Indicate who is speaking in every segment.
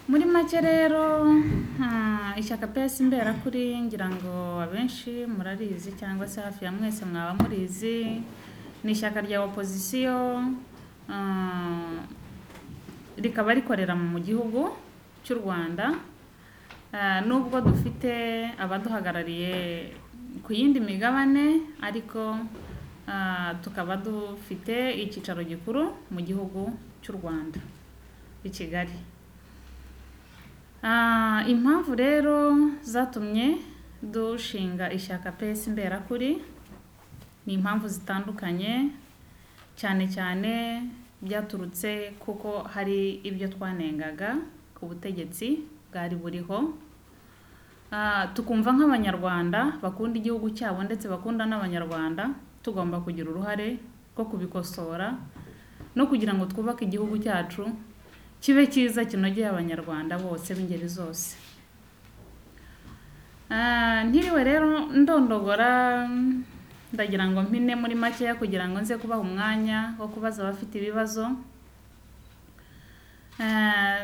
Speaker 1: Muri make rero ishyaka PS mberakuri ngira ngo abenshi murarizi cyangwa se hafi ya mwese mwaba murizi ni ishyaka rya opozisiyo ah, rikaba rikorera mu gihugu cy'u Rwanda Ah, nubwo dufite abaduhagarariye ku yindi migabane ariko ah, tukaba dufite icyicaro gikuru mu gihugu cy'u Rwanda i Kigali Ah, impamvu rero zatumye dushinga ishyaka PS mberakuri ni impamvu zitandukanye cyane cyane byaturutse kuko hari ibyo twanengaga ku butegetsi bwari buriho Ah, tukumva nk'abanyarwanda bakunda igihugu cyabo ndetse bakunda n'abanyarwanda tugomba kugira uruhare rwo kubikosora no kugira ngo twubake igihugu cyacu kibe cyiza kinogeye abanyarwanda bose b'ingeri zose Ah, ntiriwe rero ndondogora ndagira ngo mpine muri makeya kugira ngo nze kubaha umwanya wo kubaza abafite ibibazo Ah,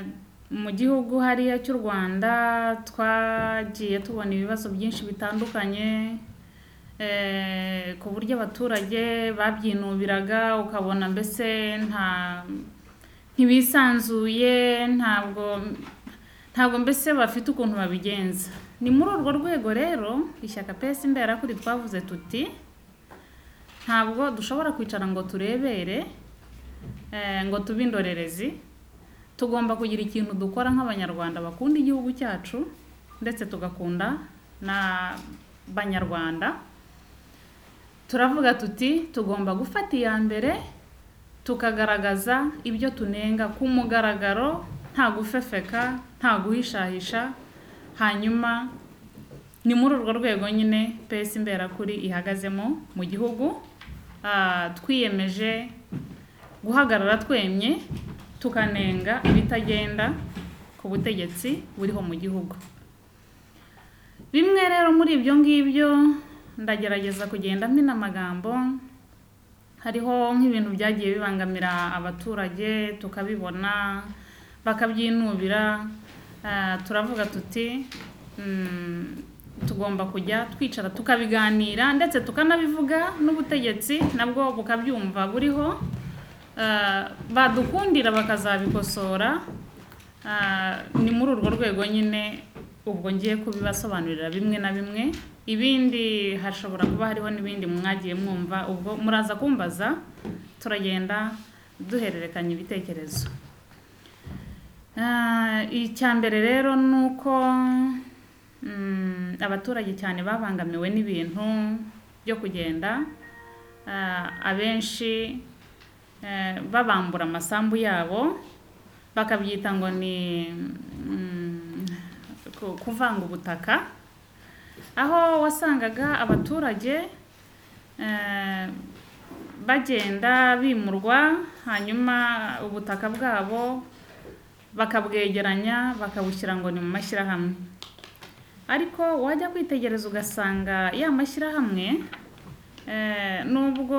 Speaker 1: mu gihugu hariya cy'u Rwanda twagiye tubona ibibazo byinshi bitandukanye eh, ku buryo abaturage babyinubiraga ukabona mbese nta ntibisanzuye ntabwo ntabwo mbese bafite ukuntu babigenza ni muri urwo rwego rero ishyaka PS mberakuri twavuze tuti ntabwo dushobora kwicara ngo turebere eh, ngo tube indorerezi tugomba kugira ikintu dukora nk'abanyarwanda bakunda igihugu cyacu ndetse tugakunda n'abanyarwanda turavuga tuti tugomba gufata iya mbere tukagaragaza ibyo tunenga ku mugaragaro nta gufefeka nta guhishahisha hanyuma ni muri urwo rwego nyine PS mberakuri ihagazemo mu gihugu Ah, twiyemeje guhagarara twemye tukanenga ibitagenda ku butegetsi buriho mu gihugu bimwe rero muri ibyo ngibyo ndagerageza kugenda mpina amagambo hariho nk'ibintu byagiye bibangamira abaturage tukabibona bakabyinubira Ah, turavuga tuti mm, tugomba kujya twicara tukabiganira ndetse tukanabivuga n'ubutegetsi nabwo bukabyumva buriho Ah, badukundira bakazabikosora Ah, ni muri urwo rwego nyine ubwo ngiye kubibasobanurira bimwe na bimwe ibindi hashobora kuba hariho n'ibindi mwagiye mwumva ubwo muraza kumbaza turagenda duhererekanya ibitekerezo Ah, icya mbere rero ni uko mm, abaturage cyane babangamiwe n'ibintu byo kugenda Ah, abenshi eh, babambura amasambu yabo bakabyita ngo ni mm, ku- kuvanga ubutaka aho wasangaga abaturage eh, bagenda bimurwa hanyuma ubutaka bwabo bakabwegeranya bakabushyira ngo ni mu mashyirahamwe ariko wajya kwitegereza ugasanga ya mashyirahamwe Eh, nubwo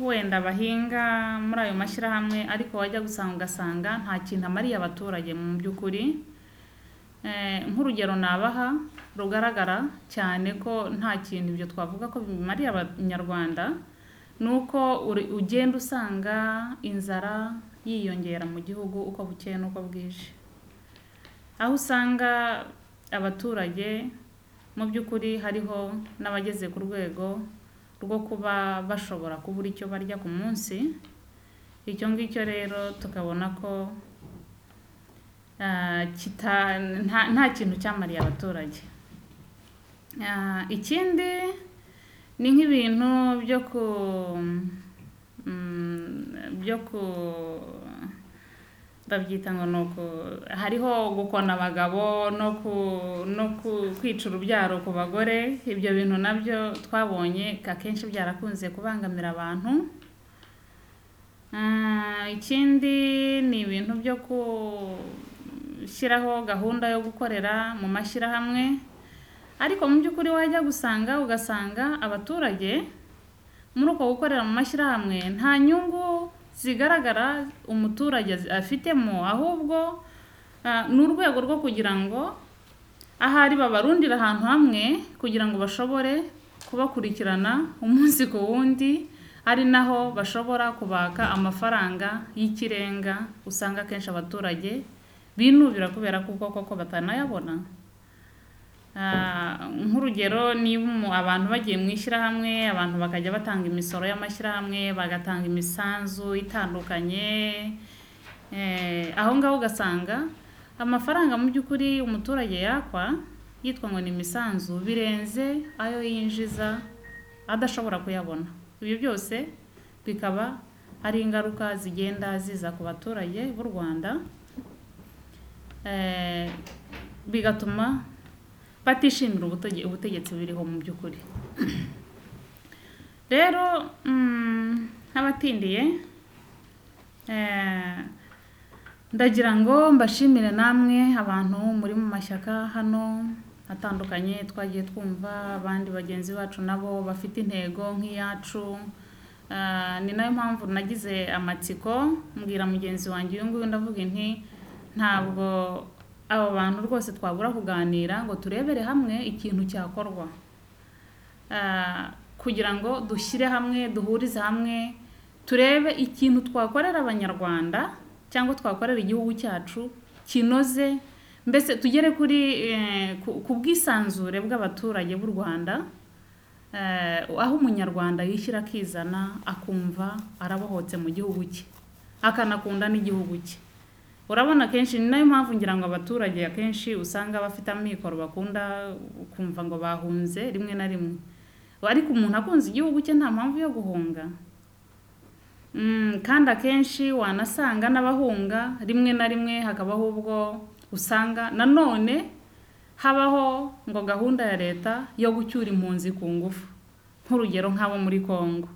Speaker 1: wenda bahinga muri ayo mashyirahamwe ariko wajya gusanga ugasanga nta kintu amariye abaturage mu by'ukuri Eh, nk'urugero nabaha rugaragara cyane ko nta kintu ibyo twavuga ko bimariye abanyarwanda ni uko uri- ugenda usanga inzara yiyongera mu gihugu uko bukeye n'uko bwije aho usanga abaturage mu by'ukuri hariho n'abageze ku rwego rwo kuba bashobora kubura icyo barya ku munsi icyo ngicyo rero tukabona ko ah, kita- nta nta kintu cyamariye abaturage Ah, ikindi ni nk'ibintu byo ku mm, byo ku babyita ngo ni uku hariho gukona abagabo no ku no ku- kwica urubyaro ku bagore ibyo bintu nabyo twabonye akenshi byarakunze kubangamira abantu Ah, ikindi ni ibintu byo gushyiraho gahunda yo gukorera mu mashyirahamwe ariko mu by'ukuri wajya gusanga ugasanga abaturage muri uko gukorera mu mashyirahamwe nta nyungu zigaragara umuturage afitemo ahubwo Ah, ni urwego rwo kugira ngo ahari babarundira ahantu hamwe kugira ngo bashobore kubakurikirana umunsi ku wundi ari naho bashobora kubaka amafaranga y'ikirenga usanga akenshi abaturage binubira kubera ko ubwo koko batanayabona Ah, nk'urugero niba umu- abantu bagiye mu ishyirahamwe abantu bakajya batanga imisoro y'amashyirahamwe bagatanga imisanzu itandukanye Eh, aho ngaho ugasanga amafaranga mu by'ukuri umuturage yakwa yitwa ngo ni imisanzu birenze ayo yinjiza adashobora kuyabona ibyo byose bikaba ari ingaruka zigenda ziza ku baturage b'u rwanda Eh, bigatuma batishimira ubutege- ubutegetsi buriho mu by'ukuri rero mm, nk'abatindiye eh, ndagira ngo mbashimire namwe abantu muri mu mashyaka hano atandukanye twagiye twumva abandi bagenzi bacu nabo bafite intego nk'iyacu Ah, ni nayo mpamvu nagize amatsiko mbwira mugenzi wanjye uyu nguyu ndavuga nti ntabwo abo bantu rwose twabura kuganira ngo turebere hamwe ikintu cyakorwa Ah, kugira ngo dushyire hamwe duhurize hamwe turebe ikintu twakorera abanyarwanda cyangwa twakorera igihugu cyacu kinoze mbese tugere kuri eh, ku- ku bwisanzure bw'abaturage b'u rwanda eh, aho umunyarwanda yishyira akizana akumva arabohotse mu gihugu cye akanakunda n'igihugu cye urabona akenshi ni nayo mpamvu ngira ngo abaturage akenshi usanga bafite amikoro bakunda kumva ngo bahunze rimwe na rimwe ariko umuntu akunze igihugu cye nta mpamvu yo guhunga Mm, kandi akenshi wanasanga n'abahunga rimwe na rimwe hakabaho ubwo usanga nanone habaho ngo gahunda ya leta yo gucyura impunzi ku ngufu nk'urugero nk'abo muri Kongo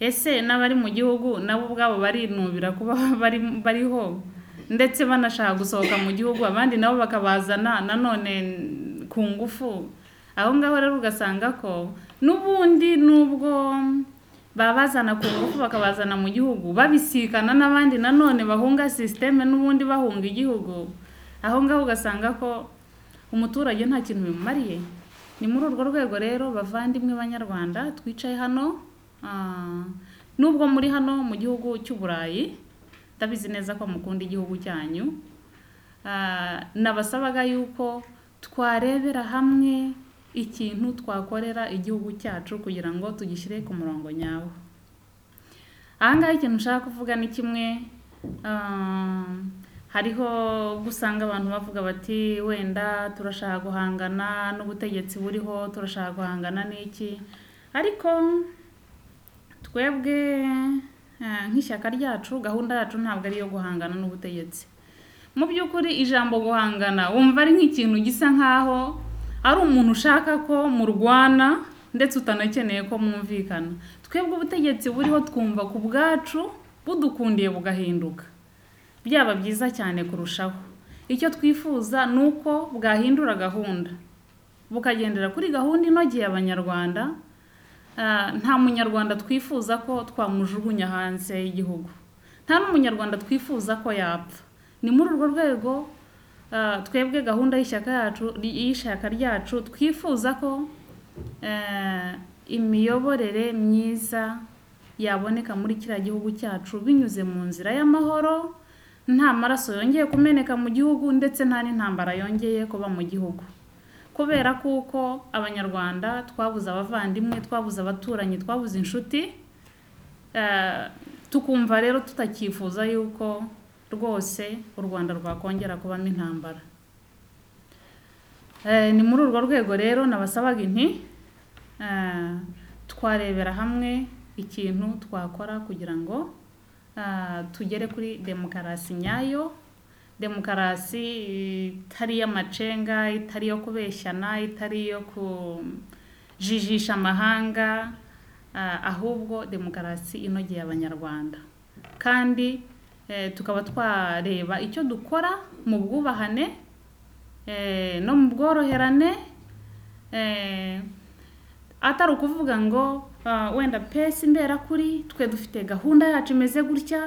Speaker 1: ese n'abari mu gihugu nabo ubwabo barinubira kuba bari bariho ndetse banashaka gusohoka mu gihugu abandi nabo bakabazana nanone ku ngufu aho ngaho rero ugasanga ko n'ubundi nubwo babazana ku ngufu bakabazana mu gihugu babisikana n'abandi nanone bahunga sisiteme n'ubundi bahunga igihugu aho ngaho ugasanga ko umuturage nta kintu bimumariye ni muri urwo rwego rero bavandimwe banyarwanda twicaye hano ah, nubwo muri hano mu gihugu cy'u burayi ndabizi neza ko mukunda igihugu cyanyu Ah, nabasabaga yuko twarebera hamwe ikintu twakorera igihugu cyacu kugira ngo tugishyire ku murongo nyawo aha ngaha ikintu nshaka kuvuga ni kimwe ah, hariho gusanga abantu bavuga bati wenda turashaka guhangana n'ubutegetsi buriho turashaka guhangana n'iki ariko twebwe eh, nk'ishyaka ryacu gahunda yacu ntabwo ari iyo guhangana n'ubutegetsi mu by'ukuri ijambo guhangana wumva ari nk'ikintu gisa nk'aho ari umuntu ushaka ko murwana ndetse utanakeneye ko mwumvikana twebwe ubutegetsi buriho twumva ku bwacu budukundiye bugahinduka byaba byiza cyane kurushaho icyo twifuza ni uko bwahindura gahunda bukagendera kuri gahunda inogeye abanyarwanda Ah, nta munyarwanda twifuza ko twamujugunya hanze y'igihugu nta n'umunyarwanda twifuza ko yapfa ni muri urwo rwego ah, twebwe gahunda y'ishyaka yacu y'ishyaka ryacu twifuza ko eh, imiyoborere myiza yaboneka muri kiriya gihugu cyacu binyuze mu nzira y'amahoro nta maraso yongeye kumeneka mu gihugu ndetse nta n'intambara yongeye kuba mu gihugu kubera kuko abanyarwanda twabuze abavandimwe twabuze abaturanyi twabuze inshuti eh, tukumva rero tutakifuza yuko rwose u rwanda rwakongera kubamo intambara Eh, ni muri urwo rwego rero nabasabaga inti eh, twarebera hamwe ikintu twakora kugira ngo ah, tugere kuri demokarasi nyayo demokarasi itari iy'amacenga itari iyo kubeshyana itari iyo kujijisha amahanga ah, ahubwo demokarasi inogeye abanyarwanda kandi eh, tukaba twareba icyo dukora mu bwubahane eh, no mu bworoherane eh, atari ukuvuga ngo ah, wenda pesi mbera kuri twe dufite gahunda yacu imeze gutya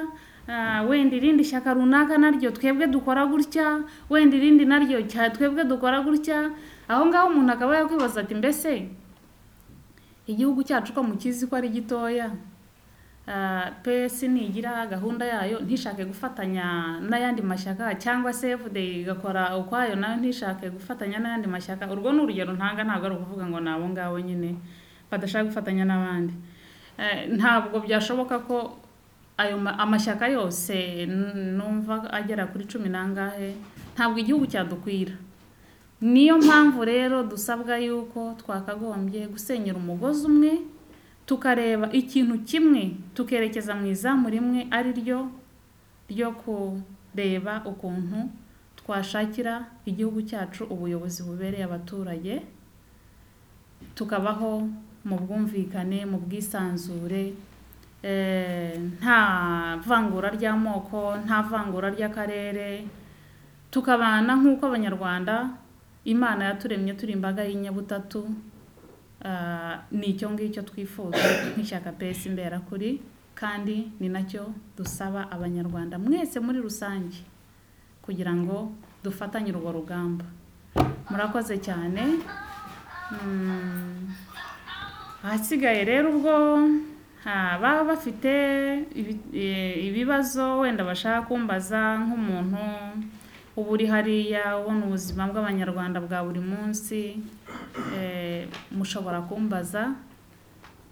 Speaker 1: ah, wenda irindi shyaka runaka naryo twebwe dukora gutya wenda irindi naryo cya twebwe dukora gutya aho ngaho umuntu akaba yakwibaza ati mbese igihugu cyacu ko mukizi ko ari gitoya Ah, pesi ntigira gahunda yayo ntishake gufatanya n'ayandi mashyaka cyangwa se FDI igakora ukwayo nayo ntishake gufatanya n'ayandi mashyaka urwo ni urugero ntanga ntabwo ari ukuvuga ngo ni abo ngabo nyine badashaka gufatanya n'abandi Eh, ntabwo byashoboka ko ayo ma- amashyaka yose n- numva agera kuri cumi n'angahe ntabwo igihugu cyadukwira niyo mpamvu rero dusabwa yuko twakagombye gusenyera umugozi umwe tukareba ikintu kimwe tukerekeza mu izamu rimwe ari ryo ryo kureba ukuntu twashakira igihugu cyacu ubuyobozi bubereye abaturage tukabaho mu bwumvikane mu bwisanzure eh, nta vangura ry'amoko nta vangura ry'akarere tukabana nk'uko abanyarwanda imana yaturemye turi imbaga y'inyabutatu Ah, ni icyo ngicyo twifuza nk'ishyaka pesi imberakuri kandi ni nacyo dusaba abanyarwanda mwese muri rusange kugira ngo dufatanye urwo rugamba murakoze cyane Mm, ahasigaye rero ubwo ah, baba bafite ibi- eh, ibibazo wenda bashaka kumbaza nk'umuntu uba uri hariya ubona ubuzima bw'abanyarwanda bwa buri munsi Eh, mushobora kumbaza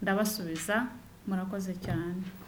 Speaker 1: ndabasubiza murakoze cyane